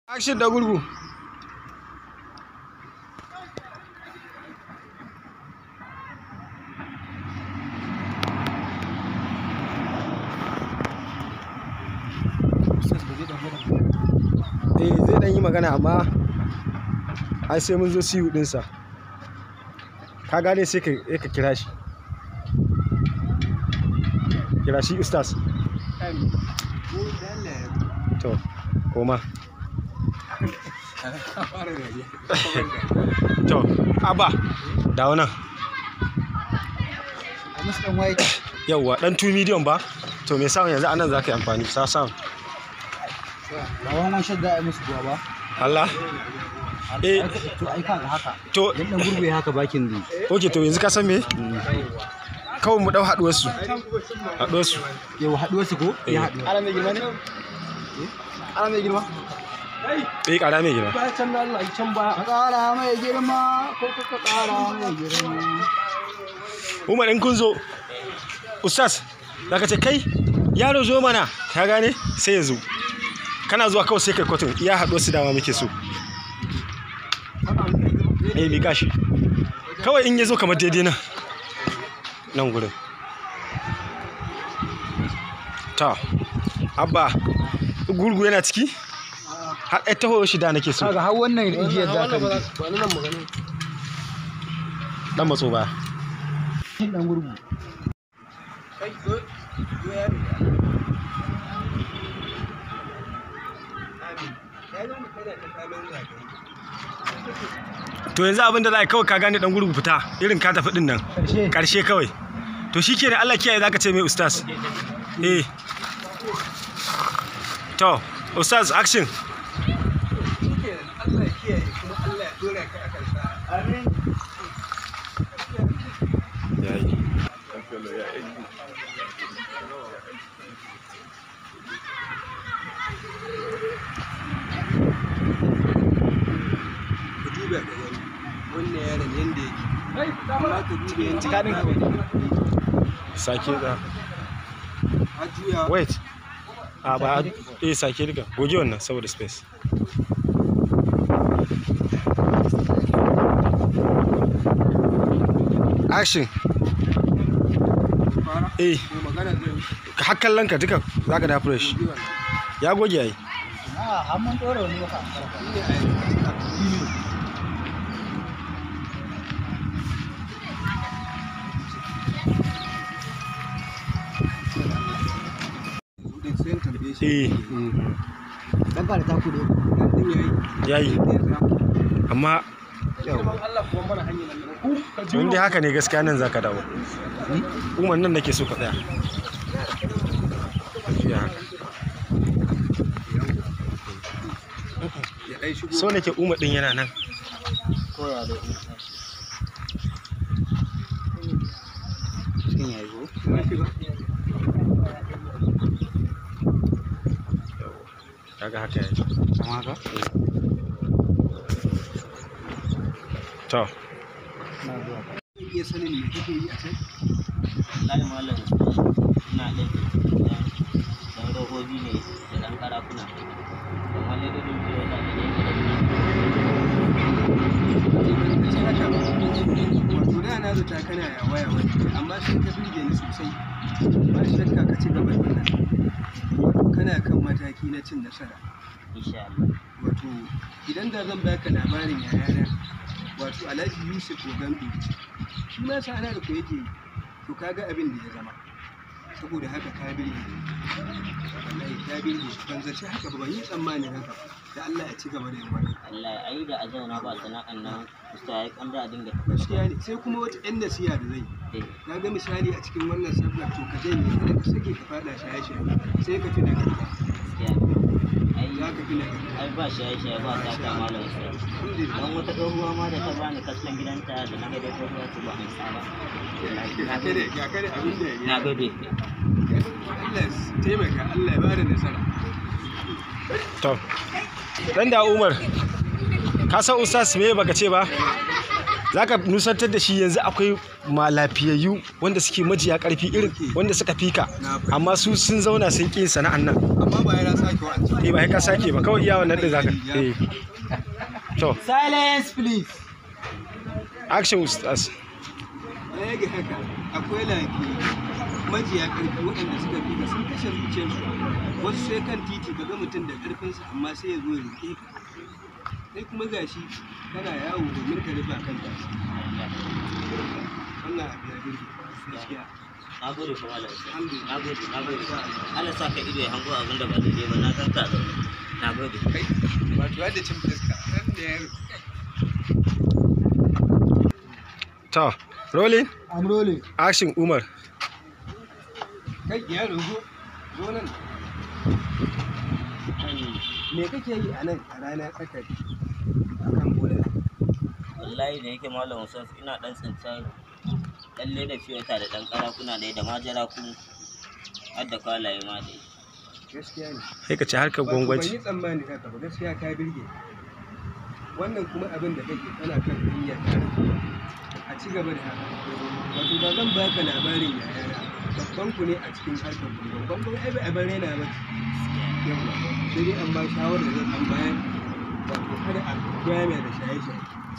Action da gurgu. Eh zai dan yi magana amma ai sai mun zo siyu dinsa. Ka gane sai ka sai ka kira shi. Kira shi ustaz. To, koma. To, Abba, dawo nan. Musu ɗan waye. Yawwa, ɗan 2 medium ba? To, me sound yanzu anan za ka yi amfani, sa sound. Ba wani wani shadda a yi musu kuwa ba. Allah? Eh, To ai kaga haka. to, Yan ɗan gurbe haka bakin zai. ok, to yanzu ka san me? Kawai mu ɗau haɗuwarsu. Haɗuwarsu. Yau haɗuwar su ko? Ya haɗu. Ana mai girma ne? Ana mai girma. Eh, ƙara mai girma. Ba can da Allah can ba. Ka ƙara mai girma ko ka ƙara mai girma. Umar in kun zo, Ustaz, za ka ce kai, yaro zo mana, ka gane? Sai ya zo. Kana zuwa kawai sai kai kotun, iya haɗuwarsu dama muke so. Eh, miƙa shi. Kawai in ya zo kamar daidai nan. Nan gurin. Ta, Abba, gurgu yana ciki? Har ɗaya taho shi da nake so. Kaga har wannan igiyar za ka rike. Dan matso ba. Shin ɗan gurgu. To yanzu abin da za a yi kawai ka gane dan gurgu fita irin ka tafi din nan. Ƙarshe. Karshe kawai. To shi ke Allah kiyaye za ka ce mai ustaz. Eh. To, ustaz action. Yayi. ku duba ga gani wannan yaron yanda yake amma ka duba yanzu Cika ɗin Sake da. a juya Wait. A ba eh sake diga. Goge wannan saboda space. Action. fara Eh, ko magana zai har kallon ka duka zaka da fresh. yi wannan Ya goge yayi. Ah, har mun ɗora wani maka. shi ne a yanzu Kudin sai in tambaye shi Eh, Dan ka da taku da dan din yayi yayi. Amma in dai haka ne gaskiya nan zaka dawo. Umar nan nake so ka tsaya. Ya haka. ya dai shigo So nake Umar din yana nan. koya da Shin yayi ko? ya shiga Kaga haka yayi. Kama haka? To, Na zuwa. iya sanin me kake yi a can wallahi malam ina ɗin dan robobi ne da ɗan karafuna da wani rubin biyo da ne ka ce haka ba wato da na zata kana ya waya wani amma sai ka birge ni sosai ba shakka ka ci gaba da wannan wato kana kan mataki na cin nasara insha Allah wato idan da zan baka labarin yayana wato alhaji yusuf ogambi shi ma sana da ku yake yi to kaga abin da ya zama saboda haka ka birge ni. wallahi ka birge shi ban zaci haka ba ban yi tsammanin haka ba da Allah ya ci gaba da yin wannan Allah ai da a zauna ba sana'an nan usta ya kan da a dinga gaskiya ne sai kuma wata yan nasiha da zai yi eh na ga misali a cikin wannan sabgar to ka janye kada ka sake ka fada shaye-shaye sai ka fi nagarta gaskiya ai za ka fi nagarta ai ba shaye shaye ba ta ta malam usta alhamdulillah dan wata tsohuwa ma da ta bani kaskon gidanta da na ga da tsohuwa to ba an sa ba ga kare ga kare abin da ya na gode Allah ya taimaka Allah ya bada nasara to. Dan da Umar. Ka san ustaz me baka ce ba? zaka nusantar da shi yanzu akwai ma lafiyayyu wanda suke majiya karfi irin wanda suka fika amma su sun zauna sun ƙi sana'an nan amma ba yana sake wa'ancan eh ba sai ka sake ba kawai iya wannan din zaka eh to Silence please. action ustaz baya ga haka akwai lafiya majiya ƙarfi waɗanda suka fi ka sun kashe zuciyarsu wasu sai kan titi ka ga mutum da ƙarfinsa amma sai ya zo ya roƙe ka kai kuma gashi kana yawo domin ka rufa kanka wannan abu ya birge gaskiya na gode fa malam Usman. Alhamdulillah. na gode na gode Allah sa ka ido ya hango abin da ba daidai ba na san ka zaune na gode kai wato yadda cin fuska ɗan da ya to rolling I'm rolling. action umar kai yaro zo zo nan me kake yi a nan a rana tsakar a kan bola wallahi da yake malam Usman ina dan tsinta dan leda fiyota da dan karakuna ne da majara kun har da kwalaye ma dai gaskiya ne sai ka ci harkar Wato ban gwangwaci yi tsammani haka ba gaskiya ka birge wannan kuma abin da kake kana kan hanya ta a ci gaba da haka wato ba zan baka labarin yayana babban ku ne a cikin harkar ku babban ku ai ba bare na ba yawa sai dai an ba shawarar da zan bayar wato kada a koya mai da shaye-shaye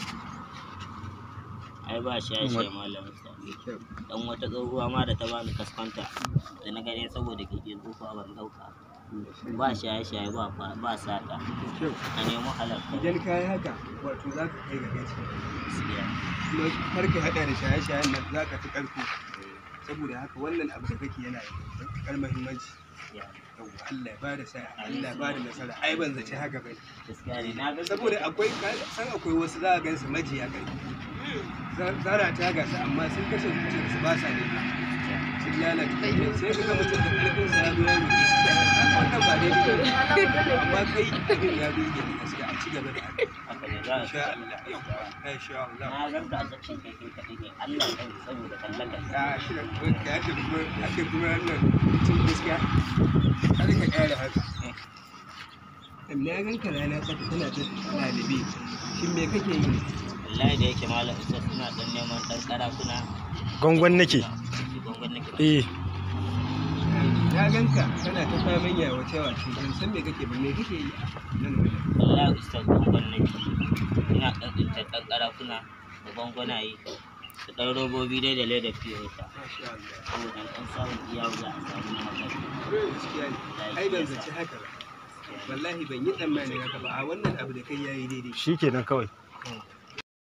ai ba shaye-shaye malam Usman mai kyau dan wata tsohuwa ma da ta bani kaskanta da na gane saboda kike tsofa ban dauka ba shaye-shaye ba ba sata mai kyau a nemo halal idan ka yi haka wato za ka kai ga gaci gaskiya kuma kar ka haɗa da shaye-shayen nan za ka fi ƙarfi saboda haka wannan abu da kake yana da matuƙar muhimmanci gaskiya yawwa Allah ya bada sa'a Allah ya bada nasara ai ban zaci haka bane gaskiya ne na ga saboda akwai ka san akwai wasu za a gan su majiya kai zara ta gasa amma sun kashe zuciyar su ba sa ne sun lalata kai sai ka ga mutum da ƙarfin sa ya zo ya roƙe su wannan ba daidai ba amma kai abin ya burge ni gaskiya a ci gaba da haka haka ne za a insha Allah yawwa insha Allah na ganka a cikin kai kai kaɗai ne Allah ya saboda kallon ka ya shi da kuma ka yadda kuma ake kuma wannan mutum gaskiya har ka ƙara haka na gan ka rana tsaka tana ta ɗalibi shin me kake yi ne wallahi da yake malam Usman suna dan neman dan karakuna gwangwan nake gongon nake ba eh na gan ka kana ta faman yawace wace ban san me kake ba me kake yi a nan wajen wallahi ustaz gongon nake ina dan tsintar dan karakuna da gongonaye da dan robobi dai da leda fiyota masha Allah saboda dan samun iya wuya a samu na makarai gaskiya ne ai ban zaci haka ba wallahi ban yi tsammanin haka ba a wannan abu da kai yayi daidai shikenan kawai Mm.